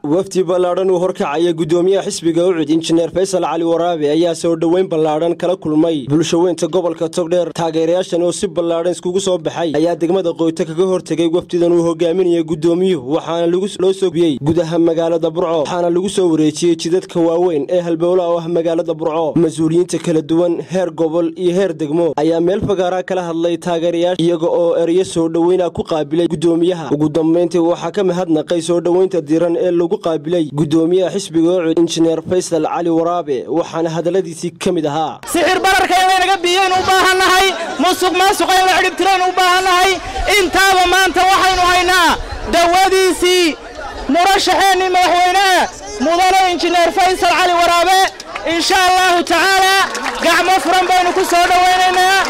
wafdi ballaadhan uu horkacaya guddoomiyaha xisbiga ucud injineer faysal cali waraabe ayaa soo dhoweyn ballaadhan kala kulmay bulshaweynta gobolka togdheer taageerayaashan oo si ballaadhan iskugu soo baxay ayaa degmada qoyto kaga hortegay wafdidan uu hogaaminaya guddoomiyuhu waxaana loo soo biyey gudaha magaalada burco waxaana lagu soo wareejiyey jidadka waaweyn ee halbowla oo ah magaalada burco mas-uuliyiinta kala duwan heer gobol iyo heer degmo ayaa meel fagaaraa kala hadlay taageerayaasha iyaga oo ereyo soo dhoweyna ku qaabilay guddoomiyaha ugu dambayntii waxaa ka mahadnaqay soo dhoweynta diran ee lagu qaabilay guddoomiyaha xisbiga ucud injineer faysal cali waraabe waxaana hadalladiisii ka mid ahaa sixir bararka inaynaga biiyeen u baahannahay musuq maasuqa in la xidhibtireen u baahannahay intaaba maanta waxaynu haynaa dawadiisii murashaxeennii madaxweyneha mudane injineer faysal cali waraabe insha allahu tacaalaa gacmo furan baynu ku soo dhowaynaynaa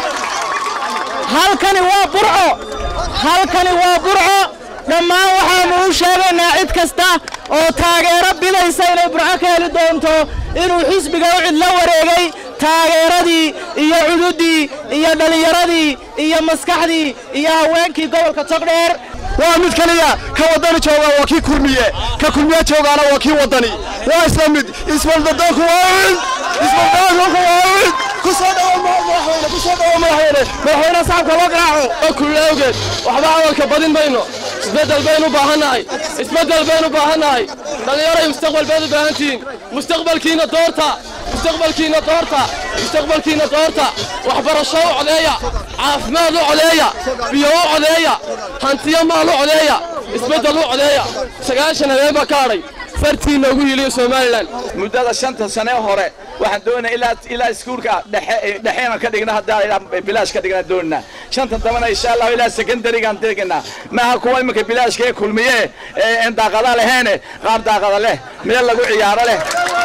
halkani waa burco halkani waa burco dhammaan waxaannu u sheegaynaa cid kasta oo taageero bidaysa inay burco ka heli doonto inuu xisbiga ucid la wareegay taageeradii iyo cududdii iyo dhallinyaradii iyo maskaxdii iyo haweenkii gobolka togdheer waa mid keliya ka waddani jooga waa kii kurmiye ka kurmiye joogaana waa kii waddani waa isla mid isbaldadoonku waa ucid isbaldadoonku waa ucid ku soo dhawo madaxweyne ku soo dhawo madaxweyne madaxweyne saxabka loo garaaco oo kulli awgeed waxba hadalka badin mayno isbeddel baynu u baahannahay isbeddel baynu u baahannahay dhallinyaray mustaqbal baad u baahan tihiin mustaqbalkiina doorta mustaqbalkiina doorta mustaqbalkiina doorta waxbarasho u codeeya caafimaad u codeeya biyo u codeeya hantiyo maal u codeeya isbeddel u codeeya sagaashan habeen baa ka hadhay fartiinna ugu hiliyo somalilan muddada shanta sane hore waxaan doonaya ilaa ilaa iskuulka dhexe dhexeena ka dhigna haddaan ilaa bilaash ka dhigna doonina shanta dambana insha allahu ilaa secondarigaan degnaa maaha kuwa iminka bilaashka ee kulmiye ee en daaqada leheene qaar daaqada leh meel lagu ciyaaro leh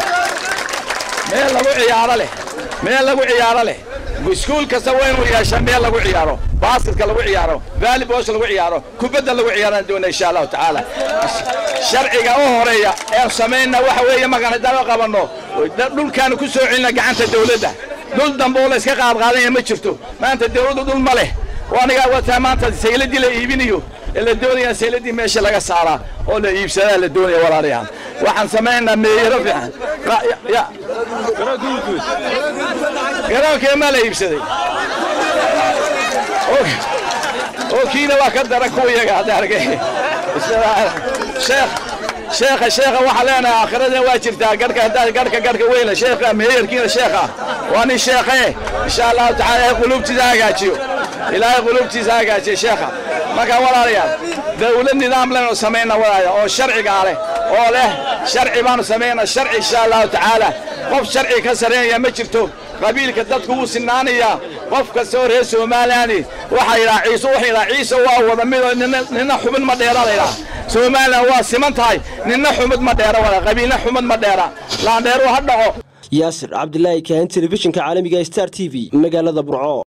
meel lagu ciyaaro leh meel lagu ciyaaro leh iskuul kasta waa inuu yeesha meel lagu ciyaaro baaskitka lagu ciyaaro vaaliboosha lagu ciyaaro kubadda lagu ciyaaraan doona insha allahu tacaala sharciga u horeeya ee samayna waxa weeye markaan haddaan u qabanno dhulkaanu ku soo celina gacanta dawladda dhul dambe oo la iska qaadqaadanya ma jirto maanta dawladdu dhul ma leh oo anigaa wataa maanta sayladii la iibinayo ee la doonaya sayladii meesha laga saaraa oo la iibsadaa la doonaya walaalayaal waxaan samaynaynaa meeyaro fiican garoonkee maa la iibsaday oo kiina waa ka daran kuwa iyaga hadda argay sheekh sheekha sheekha waxaa leenahay aakhiradina waa jirtaa garhka haddaad garhka garhka weyna sheekha meeyarkiina sheekha waa nin sheekhe insha allahu tacala ilaahay quluubtiisa hagaajiyo ilaahay quluubtiisa hagaajiyo sheekha marka walaalayaal dawlad nidaam lenu samayna walaaya oo sharcigaa leh oo leh sharci baanu samaynaa sharci insha allahu tacaala qof sharci ka sarreynaya ma jirto qabiilka dadku wuu sinaanayaa qof kasta oo reer somalilaani waxaa yidhaha ciise wuxuu yidhaha ciise waa wada midoo nina xubin ma dheera la yidhaha somalilan waa siman tahay nina xumid ma dheera wala qabiilna xumid ma dheera laandheeru ha dhaco yaasir cabdilaahi kaahin telefishinka caalamiga star t v magaalada burco